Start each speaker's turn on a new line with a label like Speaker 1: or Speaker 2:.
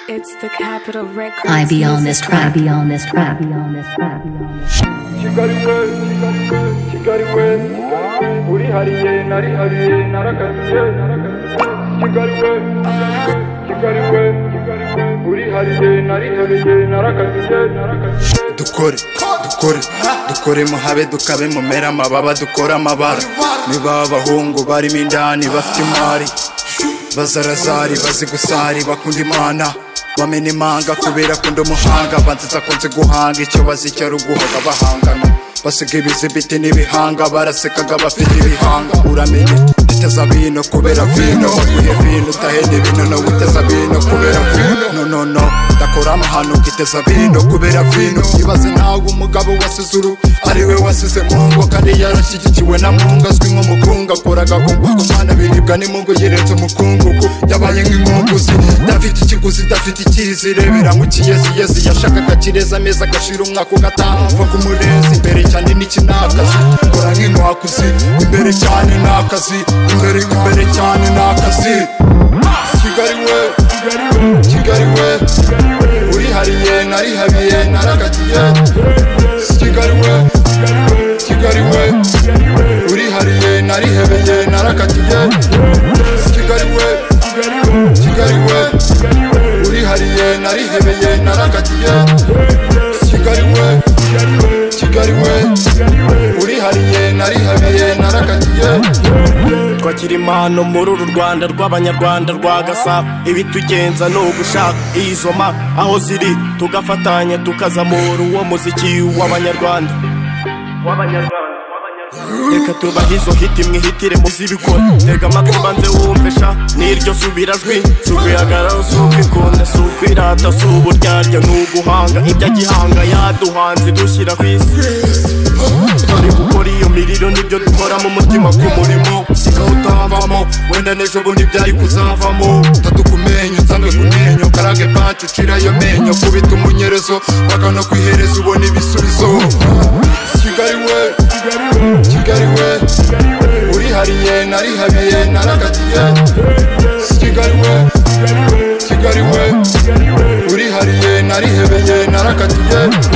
Speaker 1: It's the Capitol Records.
Speaker 2: I be on this
Speaker 1: music
Speaker 2: track, be on this track, be on this track, be on this track.
Speaker 3: kigariwe kigariwe urihariye narihariye naragaruye kigariwe kigariwe urihariye narihariye naragaruye naragaruye
Speaker 4: dukore dukore dukore muhabe dukabe mumera amababa dukore amabara niba abahungu barimo indani bafite imari bazarazari bazi gusari bakunda imana bamena imanga kubera akunda umuhanga banziza akunze guhanga icyo bazi icyo ari uguhaga bahangana basiga ibizibiti n'ibihanga barasekaga bafite ibihanga uramenye uteza bino kubera vino uye vino utahenda ibino nawe uteza vino kubera vino no no no ndakora amahano ukiteza vino kubera vino ibaze ntawe umugabo wasize uru ariwe wasize mungu kandi yarashyigikiwe na mungu azwi nk'umukungu akoraga ku mana biribwa n'imungu yirenze umukungugu yabaye nk'inkunguzi idafite ikiguzi idafite icyizire biranywa ikiyeziyezi yashakaga kireza ameza agashira umwaka ugataha ku murezi imbere cyane n'iki ni akazi kora nk'inkwakuzi imbere cyane ni akazi imbere imbere cyane ni akazi kigali we kigali we urihariye narihariye naragagiye kigali we kigali we urihariye narihebeye naragagiye kigali we kigali we urihariye narihebeye naragagiye kigali we kigali we urihariye narihariye naragagiye
Speaker 5: twakira impano muri uru rwanda rw'abanyarwanda rwa gasabo ibitugenza ni ugushaka izoma aho ziri tugafatanya tukazamura uwo muziki w'abanyarwanda reka tubahe izo hiti mwihitire muzibikora tega amatwi banze wumve sha n'iryo subirajwi si ukwihagarara si ukwikunda si ukwirata si uburyarya ni uguhanga ibyo agihanga yaduhanze dushyira ku isi turi gukora iyo miriro nibyo dukora mu mutima ku murimo sigaho utavamo wenda n'ejo bundi byari kuzavamo
Speaker 4: tatu kumenya nsange kunenyo karage pancu ucira iyo menyo kubita umunyerezo paka no kwihereza ubona ibisubizo kigali we kigali we urihariye narihariye naragagiye kigali we kigali we urihariye narihebeye naragagiye